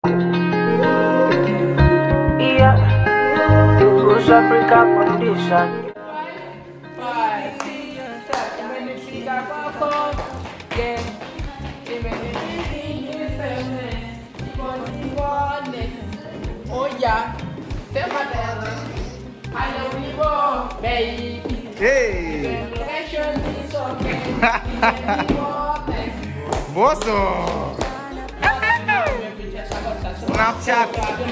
Yeah, Who's Africa condition? Imenifika kwako, yeah. Imenifika nikuone. Oya, sema tena. Haya ulivo, baby. Hey, Location is okay. Nikuone. Boso. Snapchat.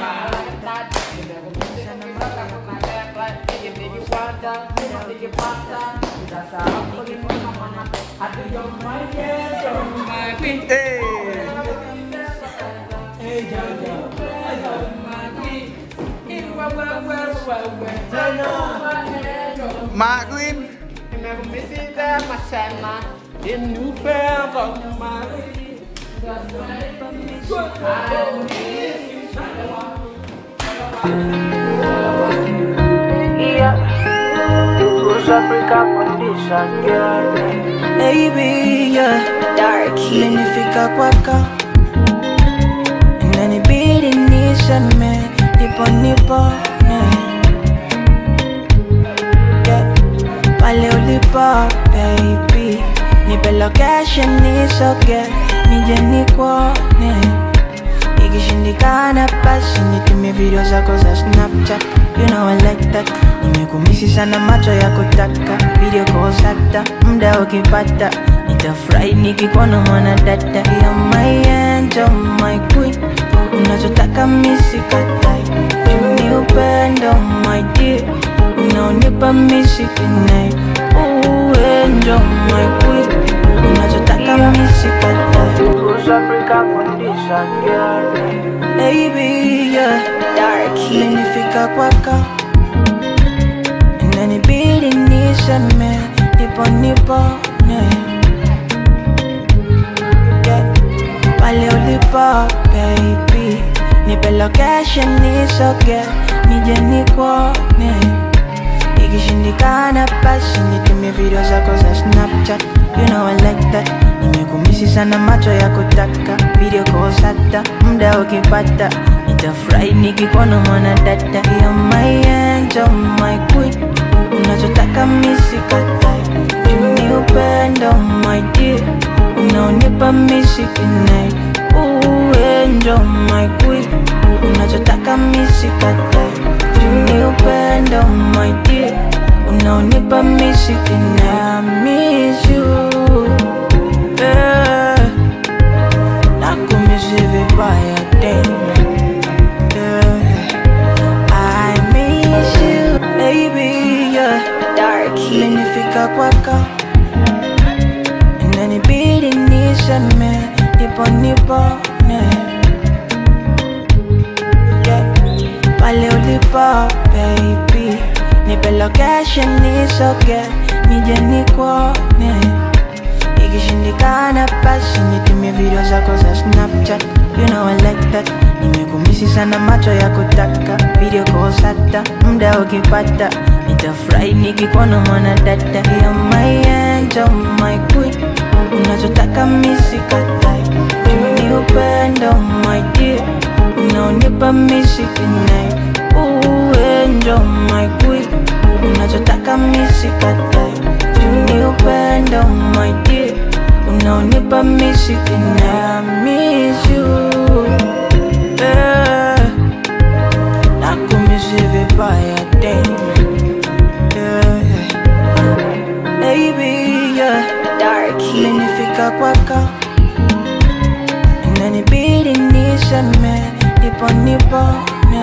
Hey. Marvin. Yeah, Who's Africa condition? Yeah, Baby, yeah. Darky. Imenifika kwako inanibidi niseme nipo nipone yeah. pale ulipo baby nipe location nisoge nije nikuone ikishindikana basi nitumie video zako za snapchat you know I like that nimekumisi sana macho ya kutaka video calls hata muda ukipata nitafurahi nikikuona mwana dada ya my angel my queen unachotaka misikatai ni upendo my dear unaonipa misikinai uendo my queen unachotaka misikatai Who's Africa condition? Yeah, baby yeah Darky. imenifika kwako inanibidi niseme nipo nipone yeah. pale ulipo baby nipe location nisoge nije nikuone ikishindikana basi nitumie video zako za snapchat you know I like that nimekumisi sana macho ya kutaka video calls hata muda ukipata nitafurahi nikikuona mwana dada ya my angel my queen unachotaka misikatai ni upendo my dear unaonipa misikinai uendo my queen unachotaka misikatai ni upendo my dear unaonipa misikinai miss you yeah. nakumisi vibaya tena yeah. I miss you baby yeah. Darky. imenifika kwako inanibidi niseme nipo nipone yeah. pale ulipo baby nipe location nisoge nije nikuone ikishindikana basi nitumie video zako za snapchat you know I like that nimekumisi sana macho ya kutaka video calls hata muda ukipata nitafurahi nikikuona mwana dada ya my angel my queen unachotaka misikatai ni upendo my dear unaonipa misikinai uendo my queen unachotaka misikatai ni upendo my dear unaonipa misikinai miss you yeah. nakumisi vibaya tena yeah. baby yeah Darky. imenifika kwako inanibidi niseme nipo nipone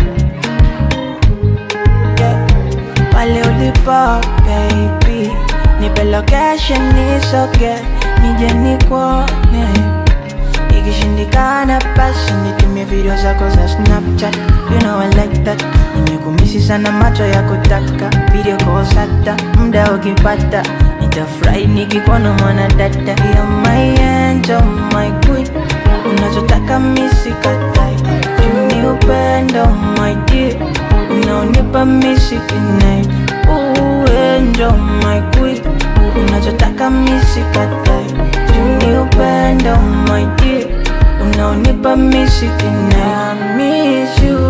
yeah. pale ulipo baby nipe location nisoge nije nikuone ikishindikana basi nitumie video zako za snapchat you know I like that nimekumisi sana macho ya kutaka video calls hata muda ukipata nitafurahi nikikuona mwana dada ya my angel my queen unachotaka misikatai ni upendo my dear unaonipa misikinai uendo my queen unachotaka misikatai ni upendo my dear unaonipa unaonipa misikine I miss you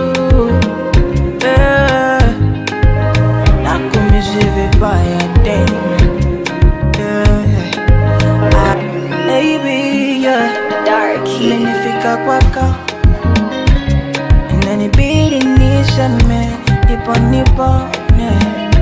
yeah. Nakumisi vibaya damn yeah. Ah, Baby yeah Dark Heat. Imenifika kwako Inanibidi niseme Nipo nipone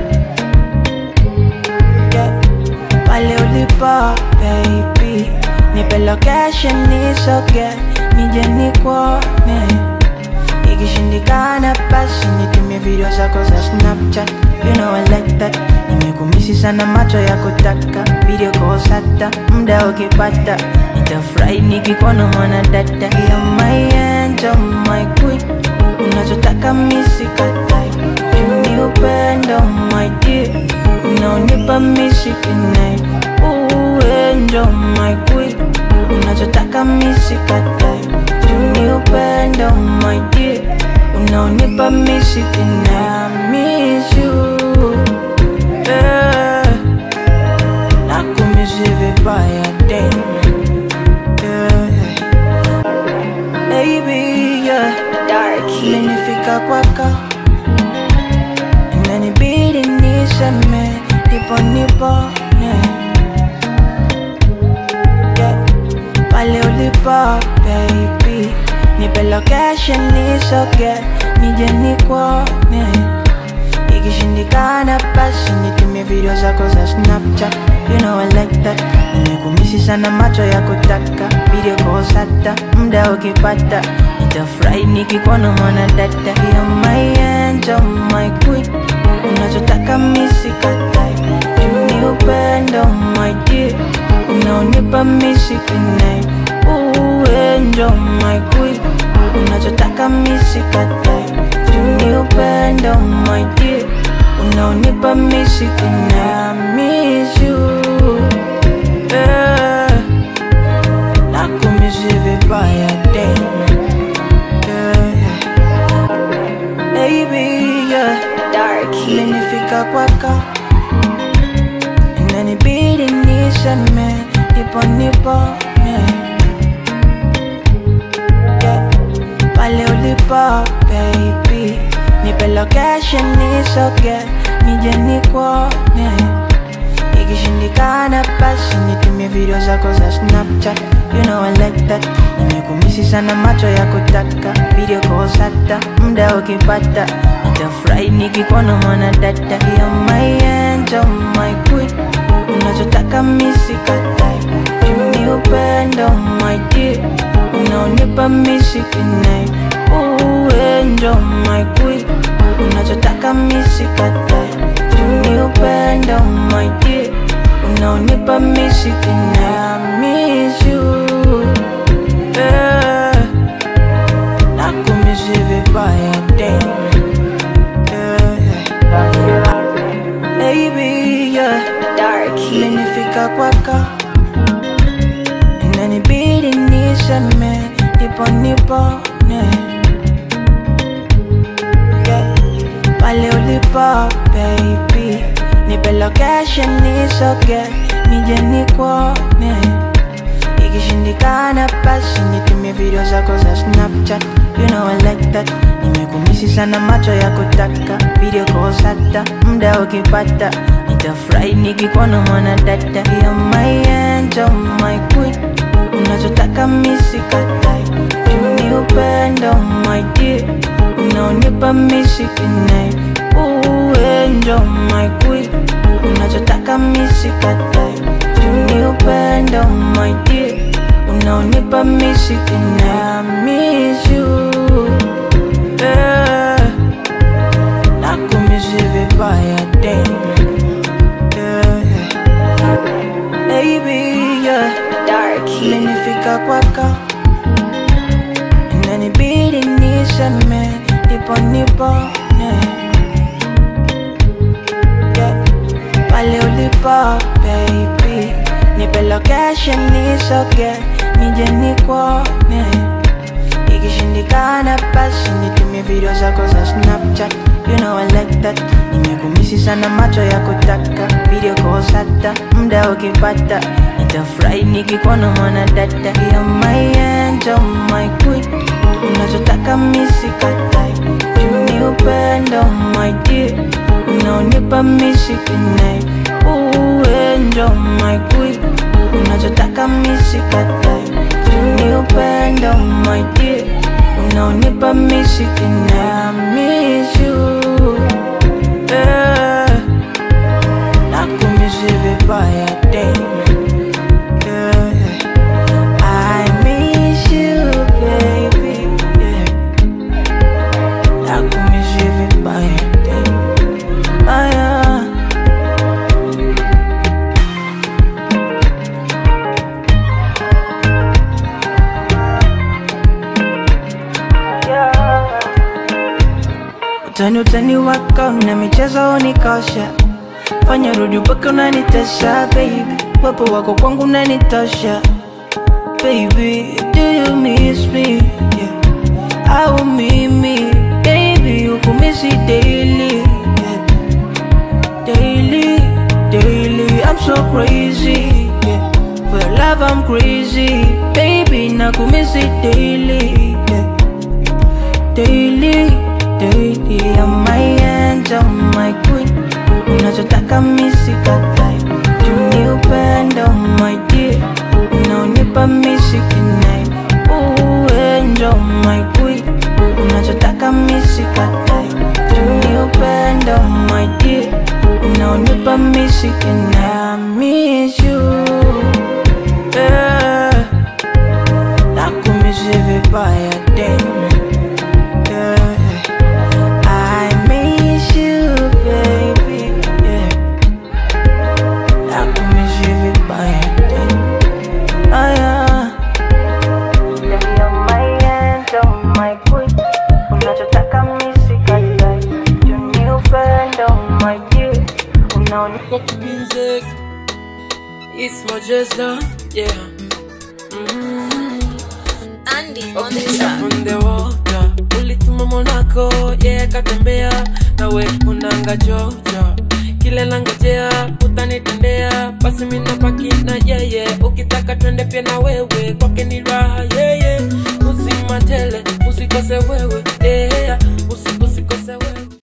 yeah. Pale ulipo baby Nipe location nisoge Nije nikuone Ikishindikana basi nitumie video zako za Snapchat You know I like that Nimekumisi sana macho ya kutaka Video calls hata muda ukipata Nitafurahi nikikuona mwana dada You're my angel, my queen Unachotaka misikatai Ni upendo my dear Unaonipa misikinai Ooh angel, my queen Unachotaka misikatai Ni upendo my dear Unaonipa misikinai I miss you yeah. Nakumisi vibaya damn yeah. Baby yeah Dark Heat. Imenifika kwako Inanibidi niseme Ndipo nipone yeah. Pale ulipo baby Nipe location nisoge Nije nikuone Ikishindikana basi nitumie video zako za Snapchat You know I like that Nimekumisi sana macho ya kutaka Video calls hata muda ukipata Nitafurahi nikikuona mwana dada You're my angel, my queen Unachotaka misikatai Ni upendo my dear Unaonipa misikinai Ooh angel, my queen Unachotaka misikatai Ni upendo my dear Unaonipa misikinai I miss you yeah. Nakumisi vibaya damn yeah. Baby yeah Dark Heat. Imenifika kwako Inanibidi niseme Nipo nipone yeah. Pale ulipo baby Nipe location nisoge Nije nikuone Ikishindikana basi nitumie video zako za Snapchat You know I like that Nimekumisi sana macho ya kutaka Video calls hata muda ukipata Nitafurahi nikikuona mwana dada You're my angel, my queen Unachotaka misikatai Ni upendo my dear Unaonipa misikinai Ooh angel, my queen Unachotaka misikatai Ni upendo my dear Unaonipa misikinai I miss you yeah. Nakumisi vibaya damn yeah. Baby yeah Dark Heat. Imenifika kwako Inanibidi niseme Nipo nipone yeah. Pale ulipo baby Nipe location nisoge Nije nikuone Ikishindikana basi nitumie video zako za Snapchat You know I like that Nimekumisi sana macho ya kutaka Video calls hata muda ukipata Nitafurahi nikikuona mwana dada You're my angel, my queen Unachotaka misikatai Ni upendo my dear Unaonipa misikinai Ooh angel, my queen Unachotaka misikatai Ni upendo my dear Unaonipa misikinai I miss you yeah. Nakumisi vibaya damn yeah. Baby yeah Dark Heat. Imenifika kwako Inanibidi niseme Nipo nipone yeah. Pale ulipo baby Nipe location nisoge Nije nikuone Ikishindikana basi nitumie video zako za Snapchat You know I like that Nimekumisi sana macho ya kutaka Video calls hata muda ukipata nitafurahi nikikuona mwana dada ya my angel, my queen unachotaka misikatai juni upendo my dear unaonipa misikinai uendo my queen unachotaka misikatai juni upendo my dear unaonipa misikinai I miss you yeah. nakumisi vibaya damn. yeah. I miss you baby yeah. nakumisi vibaya damn. Ah, yeah. Utani utani wako na michezo unikosha, fanya rudi mpaka unanitesha baby, wepo wako kwangu unanitosha baby, do you miss me yeah. au mimi baby ukumisi daily yeah. daily daily I'm so crazy yeah. for your love I'm crazy baby nakumisi daily yeah. daily daily I'm my angel, my queen unachotaka misikatai juni upendo my dear unaonipa misikinai uendo my queen unachotaka misikatai juni upendo my dear unaonipa misikinai I miss you yeah. nakumisi vibaya damn yeah. I miss you, baby. Yeah. Nakumiss you vibaya. Ah, yeah. You're my angel, my queen. Unachotaka misikatai. Juni upendo, my dear. Unaoni music. It's my just now, yeah. Andy on Okay, the track. on the water. Ulituma Monaco, yeah, katembea nawe unanga Georgia. Kile nangojea utanitendea, basi mina baki na yeye. Ukitaka twende pia na wewe, kwake ni raha yeye. Uzima tele, usikose wewe,